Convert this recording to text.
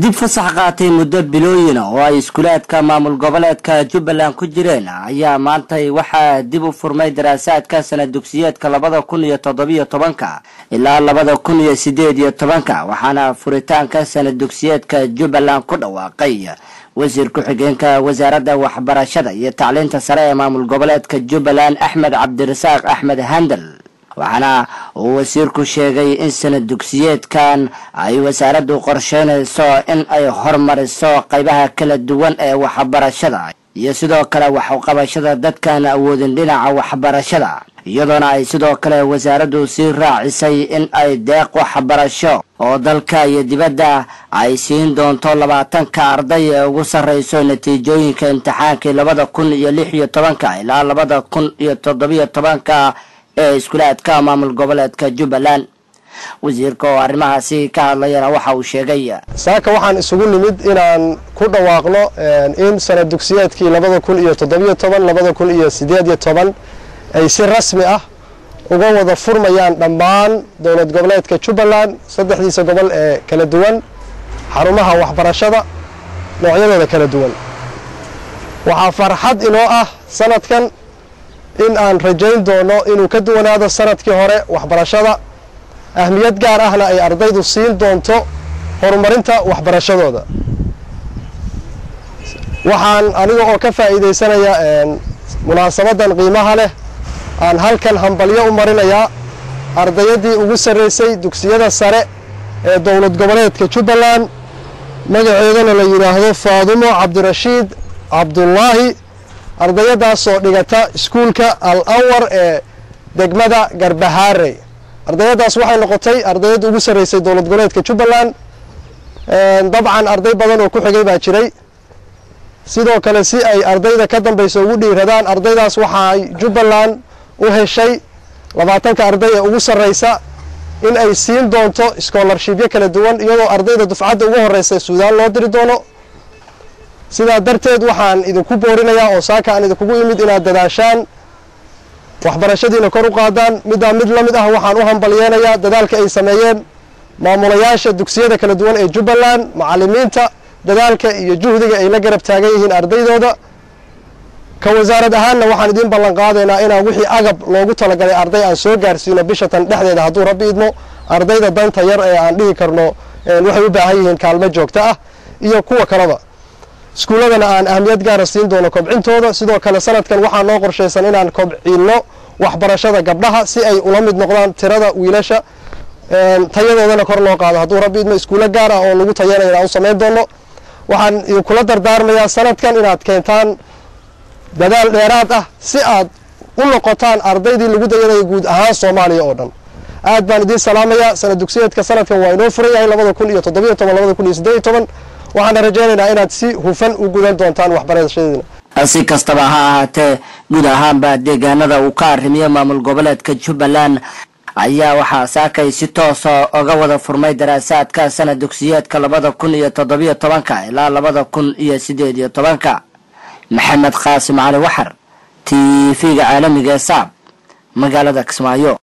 kadib fasax qaatay muddo bilooyina oo ay iskuulaadka maamul goboleedka jubbaland ku jireen ayaa maantay waxaa dib u furmay daraasaadka sana dugsiyeedka labada kun iyo toddobiyo tobanka ilaa labada kun iyo sideed iyo tobanka waxaana furitaanka sana dugsiyeedka jubbaland ku dhawaaqay wasiir ku-xigeenka wasaaradda waxbarashada iyo tacliinta sare ee maamul goboleedka jubbaland axmed cabdirasaaq axmed handel waxaana uu wasiirku sheegay in sanad dugsiyeedkan ay wasaaraddu qorsheynayso in ay horumariso qaybaha kala duwan ee waxbarashada iyo sidoo kale waxqabashada dadkaan awoodin dhinaca waxbarashada iyadoona ay sidoo kale wasaaraddu sii raacisay in ay deeq waxbarasho oo dalka iyo dibadda ay siin doonto labaatanka arday ee ugu sarreyso natiijooyinka imtixaankii labada kun iyo lix iyo tobanka ilaa labada kun iyo toddobiyo tobanka ee iskuulaadka maamul goboleedka jubbaland wasiirka oo arrimahaasi ka hadlayana waxa uu sheegay saaka waxaan isugu nimid inaan ku dhawaaqno in sanad dugsiyeedkii labada kun iyo toddobiyo toban labada kun iyo sideed iyo toban ay si rasmi ah uga wada furmayaan dhammaan dowlad goboleedka jubbaland saddexdiisa gobol ee kala duwan xarumaha waxbarashada noocyadooda kala duwan waxaa farxad inoo ah sanadkan in aan rajayn doono inuu ka duwanaado sanadkii hore waxbarashada ahmiyad gaar ahna ay ardaydu siin doonto horumarinta waxbarashadooda waxaan aniga oo ka faa'iidaysanaya munaasabadan qiimaha leh aan halkan hambalyo u marinayaa ardayaddii ugu sarreysay dugsiyada sare ee dowlad goboleedka jubbaland magaceedana la yidhaahdo faadumo cabdirashiid cabdullaahi ardayadaasoo dhigata iskuulka al awar ee degmada garbahaarey ardayadaas waxay noqotay ardayadda ugu sarreysay dowlad goboleedka jubbaland dabcan arday badan oo ku xigay baa jiray sidoo kale si ay ardayda ka dambaysa ugu dhiiradaan ardaydaas waxaay jubbaland u heshay labaatanka arday ee ugu sarreysa in ay siin doonto schoolarshibyo kala duwan iyadoo ardayda dufcadda ugu horeysa suudaan loo diri doono sidaa darteed waxaan idinku boorinayaa oo saaka aan idinkugu imid inaad dadaashaan waxbarashadiina kor u qaadaan middaa mid la mid ah waxaan u hambalyeenayaa dadaalka ay sameeyeen maamulayaasha dugsiyada kala duwan ee jubbaland macalimiinta dadaalka iyo juhdiga ay la garab taagan yihiin ardaydooda ka wasaarad ahaanna waxaan idiin ballan qaadaynaa inaan wixii agab loogu talagalay arday aan soo gaarsiino bishatan dhexdeeda hadduu rabbi idmo ardayda danta yar ee aan dhihi karno waxay u baahan yihiin kaalmo joogto ah iyo kuwa kaleba iskuulladana aan ahmiyad gaara siin doono kobcintooda sidoo kale sanadkan waxaa noo qorshaysan inaan kobcinno waxbarashada gabdhaha si ay ula mid noqdaan tirada wiilasha tayadoodana kor loo qaado hadduu rabbi idmo iskuulo gaar ah oo lagu tayanayo inaan u samayn doono waxaan idinkula dardaarmayaa sanadkan inaad keentaan dadaal dheeraad ah si aad u noqotaan ardaydii lagu dayanaya guud ahaan soomaaliya oo dhan aad baan idiin salaamayaa sanad dugsiyeedka sanadkan waa inoo furan yahay labada kun iyo toddobiyo toban labada kun iyo siddeed iyo toban waxaana rajaynaynaa inaad si hufan u gudan doontaan waxbarashadiina si kastaba ha ahaatee guud ahaanba deegaanada uu ka arrimiyo maamul goboleedka jubbaland ayaa waxaa saakay si toosa oga wada furmay daraasaadka sanad dugsiyeedka labada kun iyo toddobiyo tobanka ilaa labada kun iyo sideed iyo tobanka maxamed qaasim cali waxar t v-ga caalamiga ee saab magaalada kismaayo